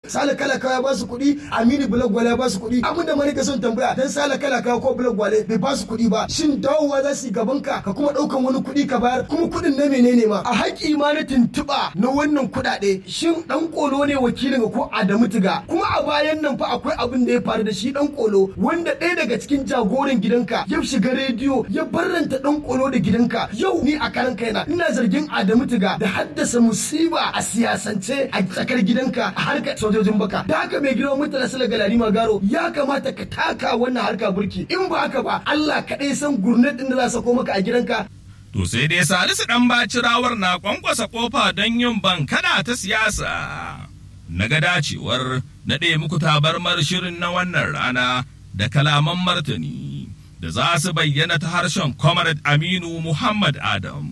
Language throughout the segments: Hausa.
sale kala ya ba su kuɗi aminu bulag gwale ya ba su kuɗi abin da mani ka son tambaya dan sale kala ko bulag gwale bai ba su kuɗi ba shin dawowa za su yi gaban ka ka kuma ɗaukan wani kuɗi ka bayar kuma kuɗin na menene ma a haƙi ma na tuntuɓa na wannan kuɗaɗe shin ɗan ƙolo ne wakilin ko Adamu Tiga kuma a bayan nan fa akwai abin da ya faru da shi ɗan ƙolo wanda ɗaya daga cikin jagoran gidanka ya shiga rediyo ya barranta ɗan ƙolo da gidanka yau ni a karan kaina ina zargin Adamu Tiga da haddasa musiba a siyasance a tsakar gidanka a harkar sojojin baka da haka mai girma mutala sala galari magaro ya kamata ka taka wannan harka burki in ba haka ba Allah kaɗai san gurnet ɗin da za sako maka a gidanka To sai dai Salisu ɗan bacirawar na kwankwasa kofa don yin bankada ta siyasa. Na ga dacewar naɗe muku tabarmar shirin na wannan rana da kalaman martani da za su bayyana ta harshen Comrade Aminu Muhammad Adam.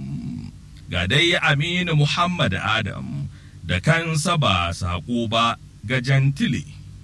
Ga dai Aminu Muhammad Adam da kansa ba saƙo ba ga jantile.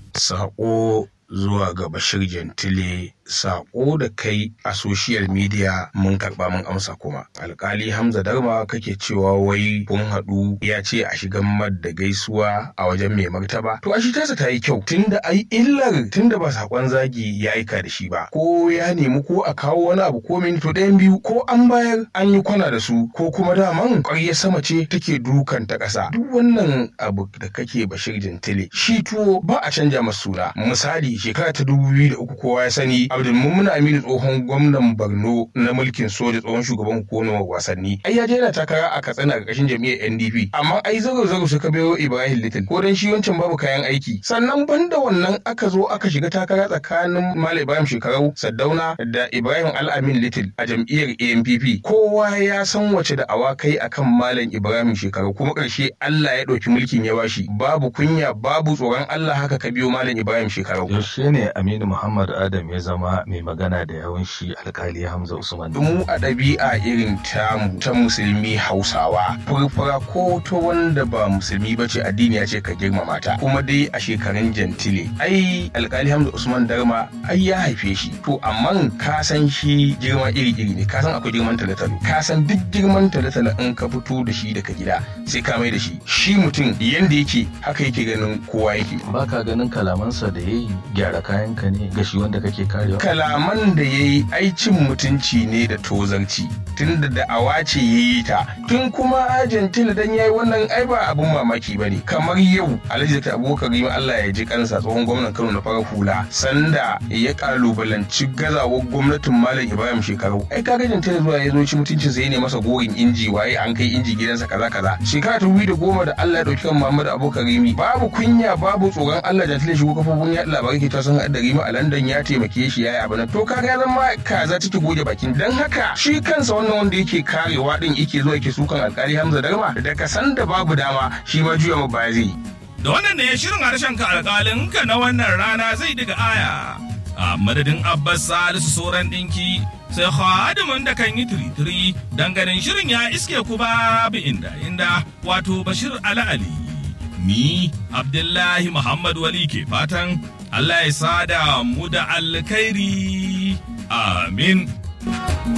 Saƙo zuwa ga Bashir Gentile sako da kai a social media mun karba mun amsa kuma alkali hamza darma kake cewa wai kun haɗu ya ce a shigan mad da gaisuwa a wajen mai martaba to a shi tasa ta yi kyau tunda ai illar tunda ba sakon zagi ya aika da shi ba ko ya nemi ko a kawo wani abu ko min to ɗayan biyu ko an bayar an yi kwana da su ko kuma daman ƙwarya sama ce take dukan ta ƙasa duk wannan abu da kake bashir jintile shi tuwo ba a canja masa suna misali shekara ta dubu biyu da uku kowa ya sani Abdulmumin Aminu tsohon gwamnan Borno na mulkin soja tsohon shugaban hukumar wasanni. Ai ya je yana takara a Katsina a ƙarƙashin jam'iyyar NDP. Amma ai zago zago suka biyo Ibrahim Little ko dan shi wancan babu kayan aiki. Sannan banda wannan aka zo aka shiga takara tsakanin Malam Ibrahim Shekarau Saddauna da Ibrahim Al-Amin Little a jam'iyyar ANPP. Kowa ya san wace da awakai akan Malam Ibrahim Shekarau kuma ƙarshe Allah ya ɗauki mulkin ya bashi. Babu kunya babu tsoron Allah haka ka biyo Malam Ibrahim Shekarau. Yaushe ne Aminu Muhammad Adam ya zama zama mai magana da yawan shi alkali Hamza Usman. Mu a ɗabi'a irin tamu ta musulmi Hausawa furfura ko ta wanda ba musulmi ba ce addini ya ce ka girmama ta kuma dai a shekarun jantile. Ai alkali Hamza Usman Darma ai ya haife shi to amma ka san shi girma iri-iri ne ka san akwai girman talatalo ka san duk girman talatalo in ka fito da shi daga gida sai ka mai da shi shi mutum yanda yake haka yake ganin kowa yake. Ba ka ganin kalamansa da ya yi gyara kayanka ne ga shi wanda kake karewa. kalaman da ya yi aicin mutunci ne da tozarci tun da da'awa ce ya yi ta tun kuma argentina dan ya yi wannan ai ba abun mamaki ba ne kamar yau alhaji da abubakar yi allah ya ji kansa tsohon gwamnan kano na farar hula sanda ya kalubalanci gazawar gwamnatin malam ibrahim shekaru ai kaga argentina zuwa ya zo ci mutuncin sa ne masa gorin inji waye an kai inji gidansa kaza kaza shekara ta da goma da allah ya dauki kan muhammadu abubakar rimi babu kunya babu tsoron allah argentina shigo kafofin yaɗa labarai ke ta san da rimi a london ya taimake shi ya yi abu na to kaga ya zama kaza take goge bakin dan haka shi kansa wannan wanda yake karewa din yake zuwa yake sukan alkali Hamza Darma da ka san da babu dama shi ma juya ma baya zai Da wannan ne shirin harshen ka alƙalin ka na wannan rana zai diga aya. A madadin Abbas Salisu Soran ɗinki sai hadimin da kan yi tiritiri dan ganin shirin ya iske ku babu inda inda wato Bashir Ali Ali. Ni Abdullahi Muhammad Wali ke fatan Allah ya sada mu da alkhairi. Amin.